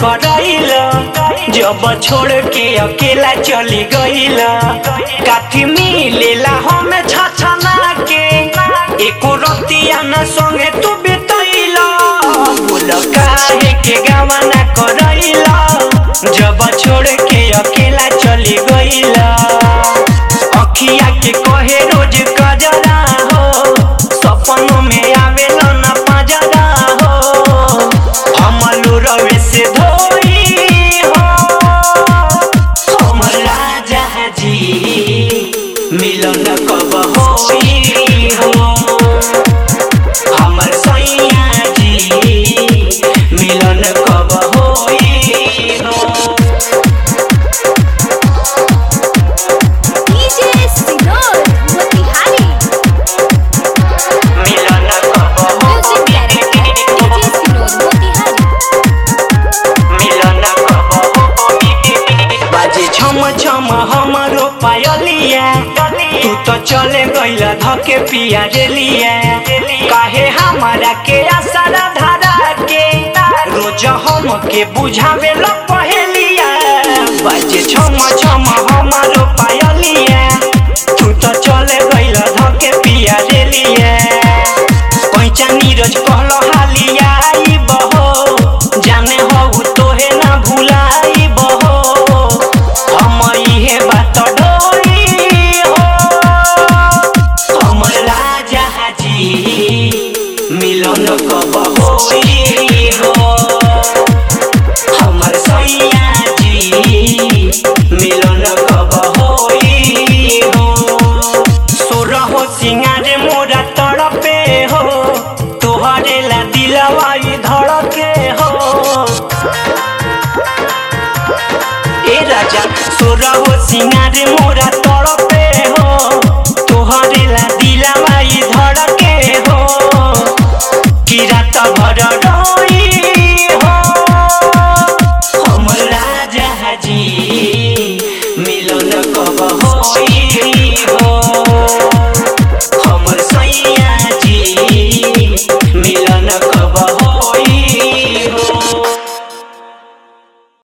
करैल जब छोड़ के अकेला चली गईल काथी मिलेला हमें छछना के एको रतिया न संगे तू बितैल बोल काहे के गवाना करैल जब छोड़ के अकेला चली गईल अखिया के कहे रोज कजरा हो सपनों में आवेला न पजरा हो हमलू रवि से धोई हो हमर राजा जी मिलन कब होई हो हमर सैया जी मिलन कब होई हो डीजे सिनोर मोतिहारी मिलन कब म्यूजिक डायरेक्टर डीजे सिनोर मोतिहारी मिलन कब बाजे छम छम हमरो पायलिया तू तो चले गईला धके पिया रेलिया काहे हमारा के आसरा धारा के रोज हम के बुझावे लो पहेलिया बाजे छम छम हमरो पायलिया तू तो चले गईला धके पिया रेलिया पैचा नीरज कहलो हालिया आई बहो जाने हो तोहे ना भुलाई बहो हम इहे बात डोरी हो हमर राजा जी मिलन कब होई हो हमर सैया जी मिलन कब होई हो सोरहो सिंगारे मोरा तड़पे हो तोहरे ला दिलवाई धड़के हो ए राजा सोरहो सिंगारे मोरा तड़पे